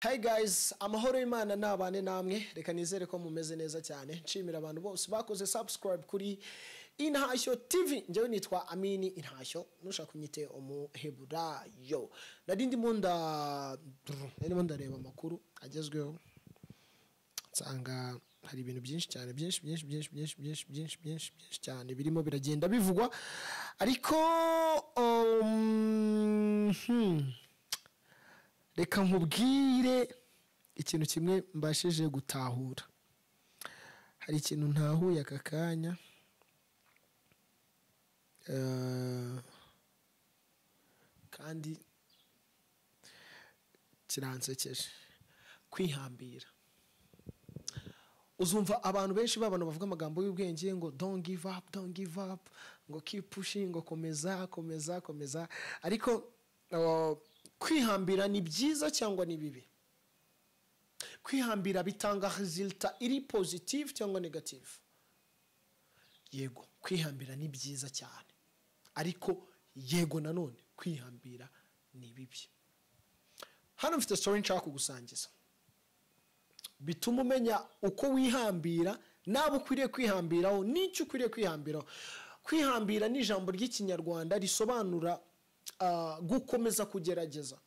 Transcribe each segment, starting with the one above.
Hi guys, amahoro y'Imana nabane namwe reka nizere ko mumeze neza cyane nshimira abantu bose bakoze subscribe kuri Intashyo TV njyewe nitwa Amini Intashyo nushaka kunyite umuheburayo nari ndimo nda ndimo ndareba amakuru agezweho nsanga hari ibintu byinshi cyane byinshi byinshi byinshi byinshi byinshi byinshi byinshi byinshi cyane birimo biragenda bivugwa ariko um, hmm. reka nkubwire ikintu kimwe mbashije gutahura hari ikintu ntahuye aka kanya Eh, kandi kiransekeje kwihambira uzumva abantu benshi babana bavuga amagambo y'ubwenge ngo don't give up don't give up ngo keep pushing ngo komeza komeza komeza ariko uh, kwihambira ni byiza cyangwa ni bibi kwihambira bitanga resulta iri positive cyangwa negative yego kwihambira ni byiza cyane ariko yego nanone kwihambira ni bibi hano mfite story nshaka kugusangiza bituma umenya uko wihambira n'abo ukwiriye kwihambiraho n'icyo ukwiriye kwihambiraho kwihambira ni ijambo ry'ikinyarwanda risobanura ah, gukomeza kugerageza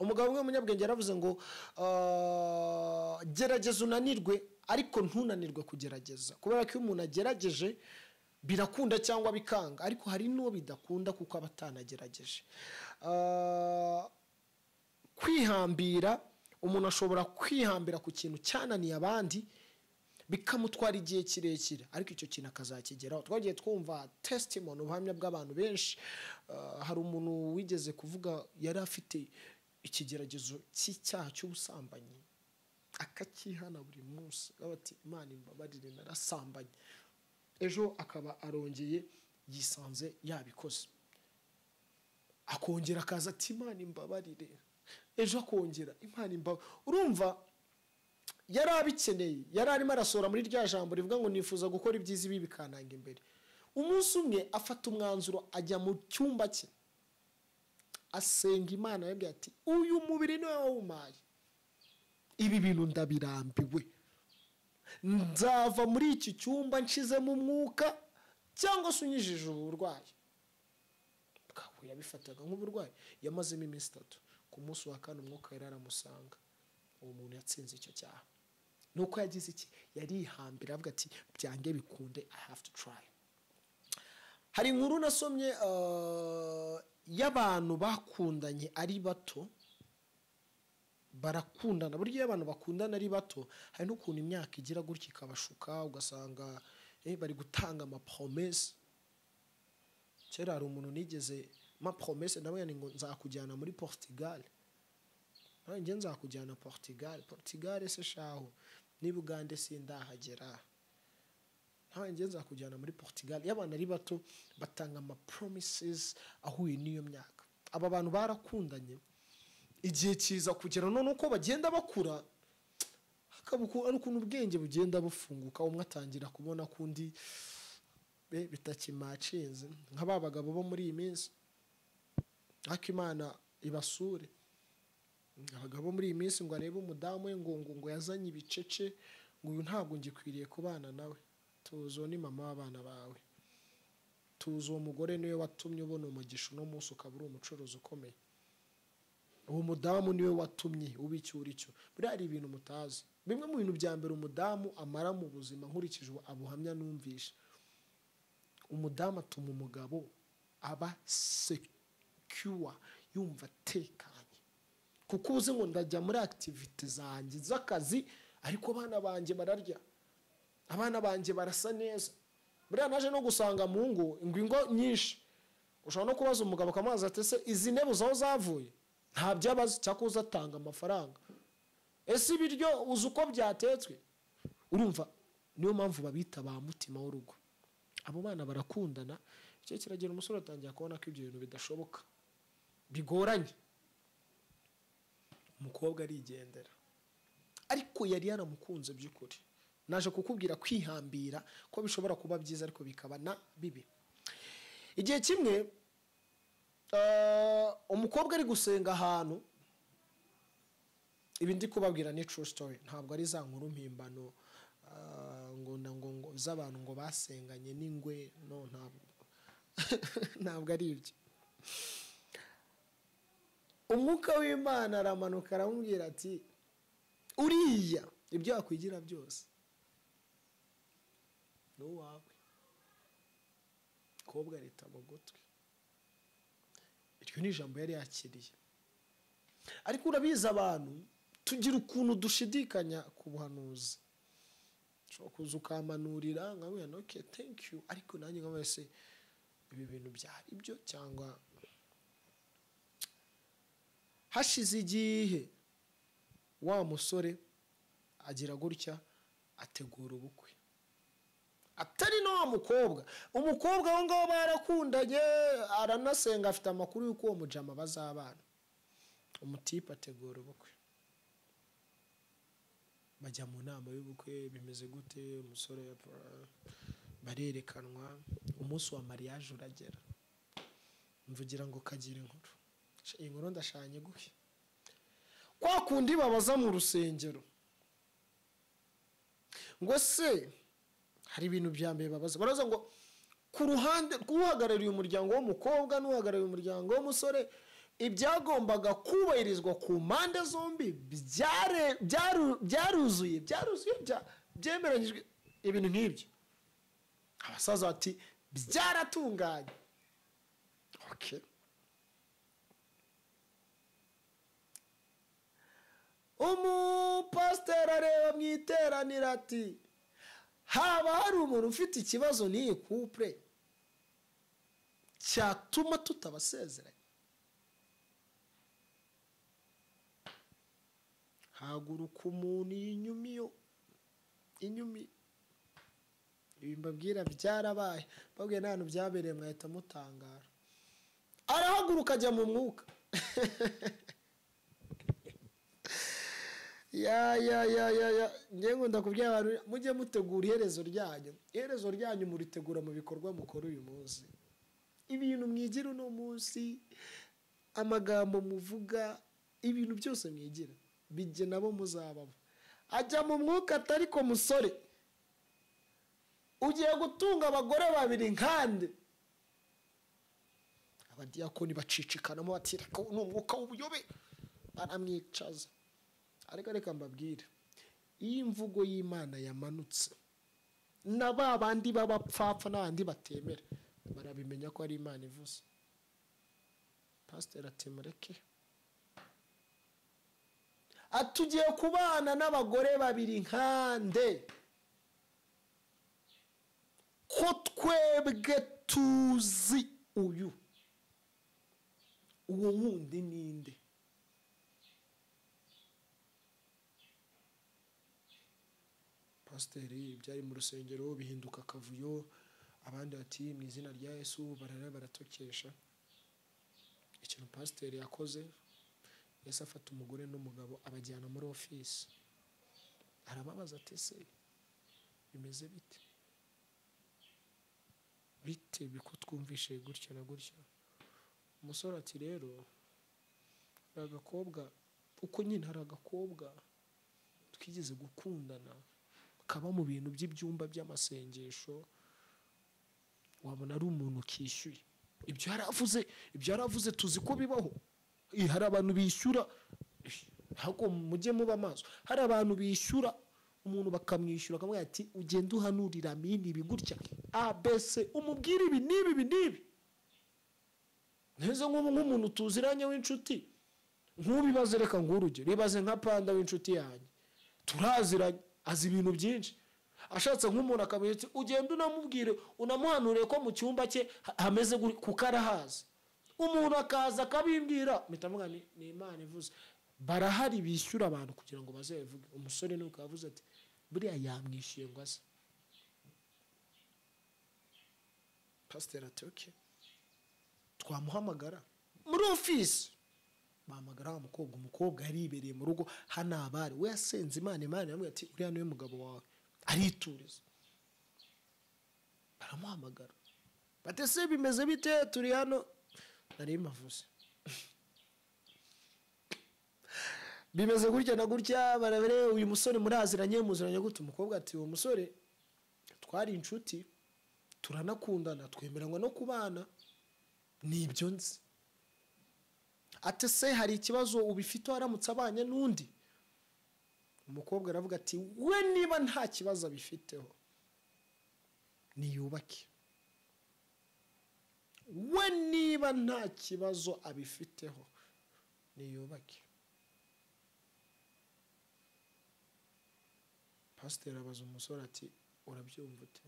umugabo umwe w'umunyabwenge yaravuze ngo ah, gerageza unanirwe ariko ntunanirwe kugerageza kubera ko iyo umuntu agerageje birakunda cyangwa bikanga ariko hari n'uwo bidakunda kuko aba atanagerageje Ah, kwihambira umuntu ashobora kwihambira ku kintu cyananiye abandi bikamutwara igihe kirekire ariko icyo kintu akazakigeraho twagiye twumva testimony ubuhamya bw'abantu benshi Ah, hari umuntu wigeze kuvuga yari afite ikigeragezo cy'icyaha cy'ubusambanyi akakihana buri munsi avuga ati imana imbabarire narasambanye ejo akaba arongeye yisanze yabikoze akongera akaza ati imana imbabarire ejo akongera imana imbabarire urumva yari abikeneye yari arimo arasohora muri rya jambo rivuga ngo nifuza gukora ibyiza ibi bikananga imbere umunsi umwe afata umwanzuro ajya mu cyumba cye asenga imana yabwiye ati uyu mubiri niwe wawumaye ibi bintu ndabirambiwe nzava muri iki cyumba nshizemo umwuka cyangwa se unyijije ubu burwayi Kahu yabifataga nk'uburwayi yamazemo iminsi itatu ku munsi wa kane umwuka yari aramusanga uwo muntu yatsinze icyo cyaha ni uko yagize iki yarihambira avuga ati byange bikunde i have to try hari inkuru nasomye eh, y'abantu bakundanye ari bato barakundana burya iyo abantu bakundana ari bato hari n'ukuntu imyaka igira gutya ikabashuka ugasanga eh, bari gutanga amapromese kera hari umuntu nigeze ma promese nawe ngo nzakujyana muri Portugal nanjye nzakujyana Portugal Portugal se shaho ni Bugande sindahagera nanjye nzakujyana muri Portugal iyo abana ari bato batanga ama promises ahuye n'iyo myaka aba bantu barakundanye igihe kiza kugera none uko bagenda bakura hakaba uku- ari ukuntu ubwenge bugenda bufunguka umwe atangira kubona ko undi be bitakimacinze nka ba bagabo bo muri iyi minsi ariko imana ibasure abagabo bo muri iyi minsi ngo arebe umudamu we ngo ngo ngo yazanye ibicece ngo uyu ntabwo ngikwiriye kubana nawe tuzi uwo ni mama w'abana bawe tuzi uwo mugore niwe watumye ubona umugisha uno munsi ukaba uri umucuruzi ukomeye uwo mudamu niwe watumye uba icyo uri cyo buriya hari ibintu mutazi bimwe mu bintu bya mbere umudamu amara mu buzima nkurikije abuhamya numvisha umudamu atuma umugabo aba sekiwa yumva atekanye kuko uzi ngo ndajya muri akitivite zanjye z'akazi ariko abana banjye bararya abana banjye barasa neza buriya naje no gusanga mu ngo ngo ingo nyinshi ushobora no kubaza umugabo ukamubaza ati ese izi ntebe zaho zavuye ntabyo abazi cyakoze atanga amafaranga ese ibiryo uzi uko byatetswe urumva niyo mpamvu babita ba mutima w'urugo abo bana barakundana icyo kiragera umusore atangira kubona ko ibyo bintu bidashoboka bigoranye umukobwa arigendera ariko yari yaramukunze by'ukuri naje kukubwira kwihambira ko bishobora kuba byiza ariko bikaba na bibi igihe kimwe eh, umukobwa ari gusenga ahantu ibi ndi kubabwira ni true story ntabwo ari za nkuru mpimbano ah, ngo na- ngo- ngo z'abantu ngo basenganye n'ingwe no ntabwo ntabwo ari ibyo umwuka w'imana aramanuka aramubwira ati uriya ibyo wakwigira byose ni uwawe kobwa leta mu gutwi iryo ni ijambo yari yakiriye ariko urabizi abantu tugira ukuntu dushidikanya ku buhanuzi ushobora kuza ukamanurira nkabwira noke you ariko nanjye nka wese ibi bintu byari ibyo cyangwa hashize igihe wa musore agira gutya ategura ubukwe atari na wa mukobwa umukobwa aho ngaho barakundanye aranasenga afite amakuru y'uko uwo mujama bazabana umutipe ategura ubukwe bajya mu nama y'ubukwe bimeze gute umusore pra- barerekanwa umunsi wa mariage uragera mvugira ngo kagira inkuru Sha, iyi nkuru ndashanye guhe kwa kundi babaza mu rusengero ngo se hari ibintu bya mbere babaza baraza ngo ku ruhande rw'uhagarariye umuryango w'umukobwa n'uhagarariye umuryango w'umusore ibyagombaga kubahirizwa ku mpande zombi byare- byaru- byaruzuye byaruzuye bya- byemeranyijwe ibintu nk'ibyo abasaza bati byaratunganye Okay. umupasiteri areba mu iteraniro ati haba hari umuntu ufite ikibazo n'iyi kupure cyatuma tutabasezeranya haguruka umuntu inyuma iyo inyumi ibi mbabwira byarabaye mbabwiye n'ahantu byabereye mwahita mutangara arahaguruka ajya mu mwuka ya ya ya ya ya njye nkunda kubwira abantu mujye mutegura iherezo ryanyu iherezo ryanyu muritegura mu bikorwa mukora uyu munsi ibintu mwigira uno munsi amagambo muvuga ibintu byose mwigira bijye nabo muzabamo ajya mu mwuka atari ko musore ugiye gutunga abagore babiri nkande abadiyakoni bacikikanamo bati reka uyu ni umwuka w'ubuyobe baramwicaza ariko reka mbabwire iyo imvugo y'imana yamanutse na ba bandi b'abapfapfa n'abandi batemera barabimenya ko ari imana ivuze pasiteri ati mureke atugiye kubana n'abagore babiri nkande ko twebwe tuzi uyu uwo wundi ninde pasiteri byari mu rusengero bihinduka akavuyo abandi bati mu izina rya yesu barara baratokesha ikintu pasiteri yakoze yesu afata umugore n'umugabo abajyana muri ofisi arababaza ati se bimeze bite bite biko twumvishe gutya na gutya umusore ati rero hari agakobwa uko nyine hari agakobwa twigeze gukundana kaba mu bintu by'ibyumba by'amasengesho wabona ari umuntu ukishyuye ibyo yaravuze ibyo yaravuze tuzi ko bibaho Eh, hari abantu bishyura Eh, ahubwo mujye muba amaso hari abantu bishyura umuntu bakamwishyura akamubwira ati ugende uhanurira amini ibi gutya abc umubwire ibi n'ibi ibi n'ibi neza nk'ubu nk'umuntu tuziranye w'inshuti nkubibaze reka nguhe urugero ibaze nka panda w'inshuti yanjye turaziranye azi ibintu byinshi ashatse nk'umuntu akamenya ati ugenda unamubwire unamuhanuriye ko mu cyumba cye ha- hameze guri- kuko arahazi umuntu akaza akabimbwira mpita mvuga ni ni imana ivuze barahari bishyura abantu kugira ngo bazabivuge umusore nuko yavuze ati buriya yamwishyuye ngo aze pasiteri ati oke twamuhamagara muri ofisi bahamagara wa mukobwa umukobwa yaribereye mu rugo hano abari we yasenze imana imana iramubwira ati uriya niwe mugabo wawe arituriza baramuhamagara bati se bimeze bite turi hano nari mavuze bimeze gutya na gutya barabere uyu musore muraziranye muziranye gutya umukobwa ati uwo musore twari inshuti turanakundana twemeranywa no kubana ni ibyo nzi ati se hari ikibazo ubifite waramutse abanye n'undi umukobwa aravuga ati we niba nta kibazo abifiteho niyubake we niba nta kibazo abifiteho niyubake pasiteri abaza umusore ati urabyumva ute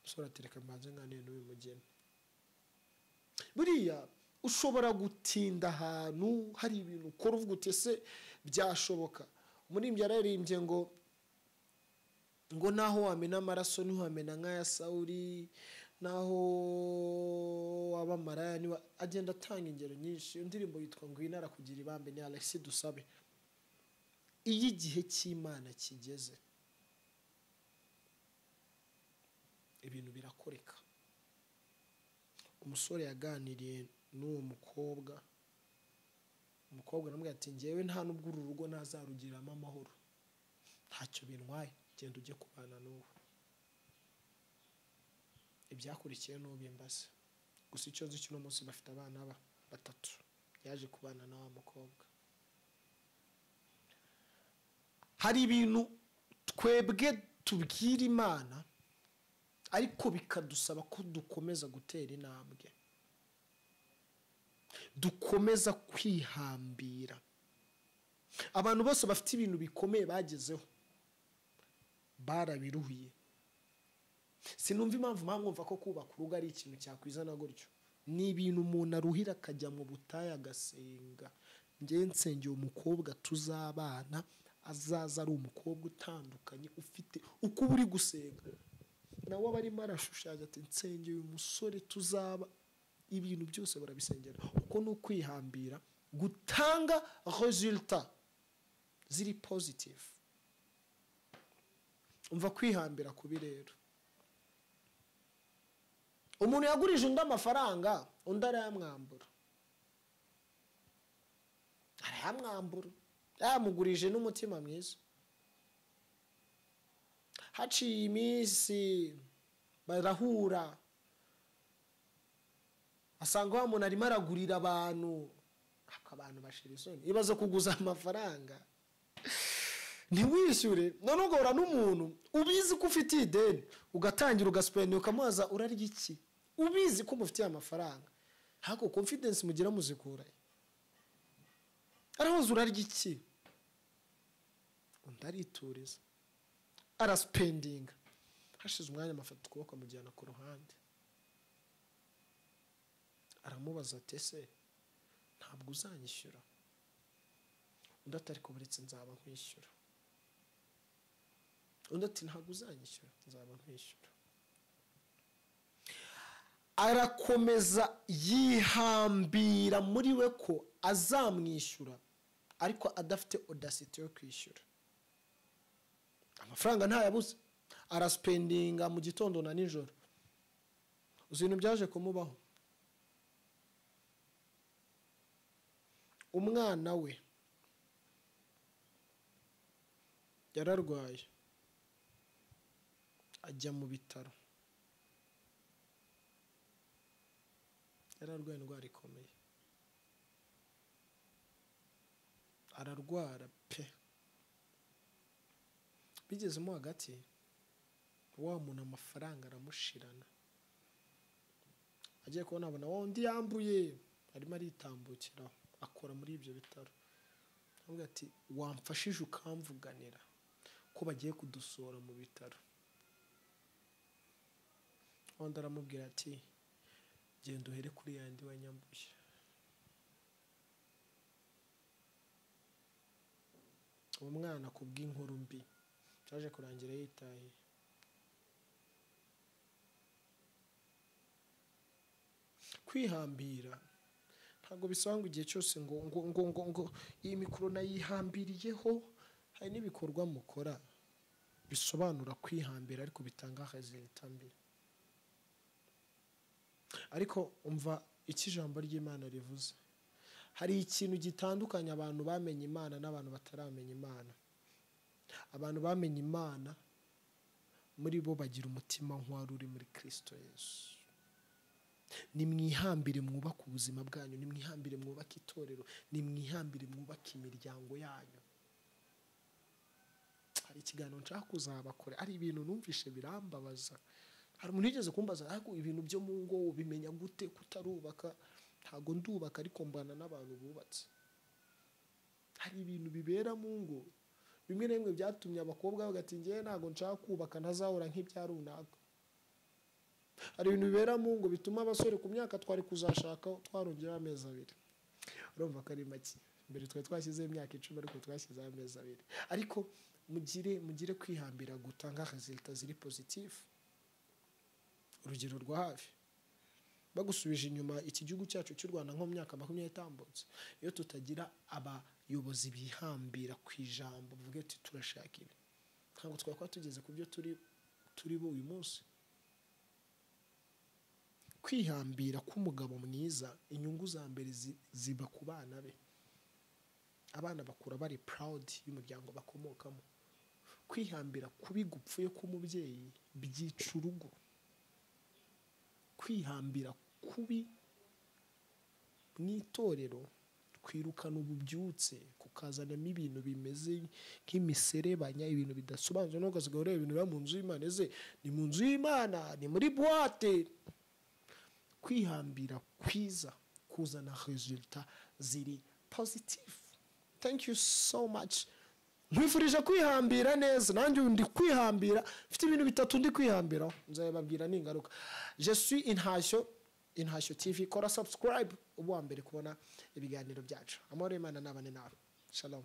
umusore ati reka mbanze nganire n'uyu mugeni buriya ushobora gutinda ahantu hari ibintu ukora uvuga uti ese byashoboka umurimbyi yararimbye ngo ngo naho wamena amaraso ntiwamena nk'aya sawuri naho waba maraya niba agenda atanga ingero nyinshi indirimbo yitwa ngo inara kugira ibambe ni alexi dusabe iyo igihe cy'imana kigeze ibintu birakoreka umusore yaganiriye n'uwo mukobwa umukobwa aramubwira ati ngewe nta n'ubwo uru rugo ntazarugiriramo amahoro ntacyo bintwaye genda ujye kubana n'uwo ibyakurikiye n'uwo bimbaze gusa icyo nzi cy'uno munsi bafite abana ba batatu yaje kubana na wa mukobwa hari ibintu twebwe tubwira imana ariko bikadusaba ko dukomeza gutera intambwe dukomeza kwihambira abantu bose bafite ibintu bikomeye bagezeho barabiruhiye sinumva impamvu mwumva ko kubaka urugo ari ikintu cyakwizana gutyo ni ibintu umuntu aruhira akajya mu butayu agasenga ngewe nsengeye umukobwa tuzabana azaza ari umukobwa utandukanye ufite uko uba uri gusenga nawe aba arimo arashushanya ati nsengeye uyu musore tuzaba ibintu byose barabisengera uko ni ukwihambira gutanga resulta ziri pozitifu umva kwihambira kubi rero umuntu yagurije undi amafaranga undi arayamwambura arayamwambura yamugurije n'umutima mwiza haciye iminsi barahura asanga wa muntu arimo aragurira abantu ako abantu bashira isoni ibaze kuguza amafaranga ntiwishyure noneho ugahura n'umuntu ubizi ko ufitiye ideni ugatangira ugasipeni ukamubaza urarya iki ubizi ko umufitiye amafaranga ariko confidence mugira muzikura arahoze urarya iki undi arituriza arasipendinga hashize umwanya amafata ukuboko amujyana ku ruhande aramubaza ati ese ntabwo uzanyishyura undi atari kuburetse nzaba nkwishyura undi ati ntabwo uzanyishyura nzaba nkwishyura arakomeza yihambira muri we ko azamwishyura ariko adafite odasiti yo kwishyura amafaranga ntayabuze arasipendinga mu gitondo na nijoro uzi ibintu byaje kumubaho umwana we yararwaye ajya mu bitaro yararwaye indwara ikomeye ararwara pe bigezemo hagati wa muntu amafaranga aramushirana agiye kubona abona wa undi yambuye arimo aritambukiraho akora muri ibyo bitaro avuga ati wamfashije ukamvuganira ko bagiye kudusohora mu bitaro undi aramubwira ati genda uhere kuri yandi wa nyambuye uwo mwana ku bw'inkuru mbi byaje kurangira yitaye kwihambira ntabwo bisaba ngo igihe cyose ngo ngo ngo ngo ngo iyi mikoro nayihambiriyeho hari n'ibikorwa mukora bisobanura kwihambira ariko bitanga rezilita mbi ariko umva icyo ijambo ry'imana rivuze hari ikintu gitandukanye abantu bamenye imana n'abantu bataramenya imana abantu bamenye imana muri bo bagira umutima nk'uwari uri muri kirisito yesu ni mwihambire mwubake ubuzima bwanyu ni mwihambire mwubake itorero ni mwihambire mwubake imiryango yanyu hari ikiganiro nshaka kuzabakora ari ibintu numvishe birambabaza hari umuntu wigeze kumbaza ariko ibintu byo mu ngo ubimenya gute kutarubaka ntabwo ndubaka ariko mbana n'abantu bubatse hari ibintu bibera mu ngo bimwe na bimwe byatumye abakobwa bagati ngewe ntabwo nshaka kubaka ntazahora nk'ibya runaka hari ibintu bibera mu ngo bituma abasore ku myaka twari kuzashaka twarongeraho amezi abiri urumva ko ari make mbere twari twashyizeho imyaka icumi ariko twashyizeho amezi abiri ariko mugire mugire kwihambira gutanga rezilita ziri pozitifu urugero rwa hafi bagusubije inyuma iki gihugu cyacu cy'u rwanda nko mu myaka makumyabiri itambutse iyo tutagira abayobozi bihambira ku ijambo bavuga ati turashaka ibi ntabwo twakora tugeze ku byo turi turi bo uyu munsi kwihambira k'umugabo mwiza inyungu za mbere ziba ku bana be abana bakura bari purawudi y'umuryango bakomokamo kwihambira kubi gupfuye k'umubyeyi byica urugo kwihambira kubi mu itorero twirukana ububyutse kukazanamo ibintu bimeze nk'imiserebanya ibintu bidasobanutse nubwo asigaye ureba ibintu biba mu nzu y'imana ze ni mu nzu y'imana ni muri buwate kwihambira kwiza kuzana rezilita ziri pozitifu thank you so much nkwifurije kwihambira neza nanjye ubu ndi kwihambira mfite ibintu bitatu ndi kwihambiraho nzababwira ni ingaruka jesu intashyo intashyo tv kora subscribe uba uwa mbere kubona ibiganiro byacu amahoro y'imana n'abane nawe shalom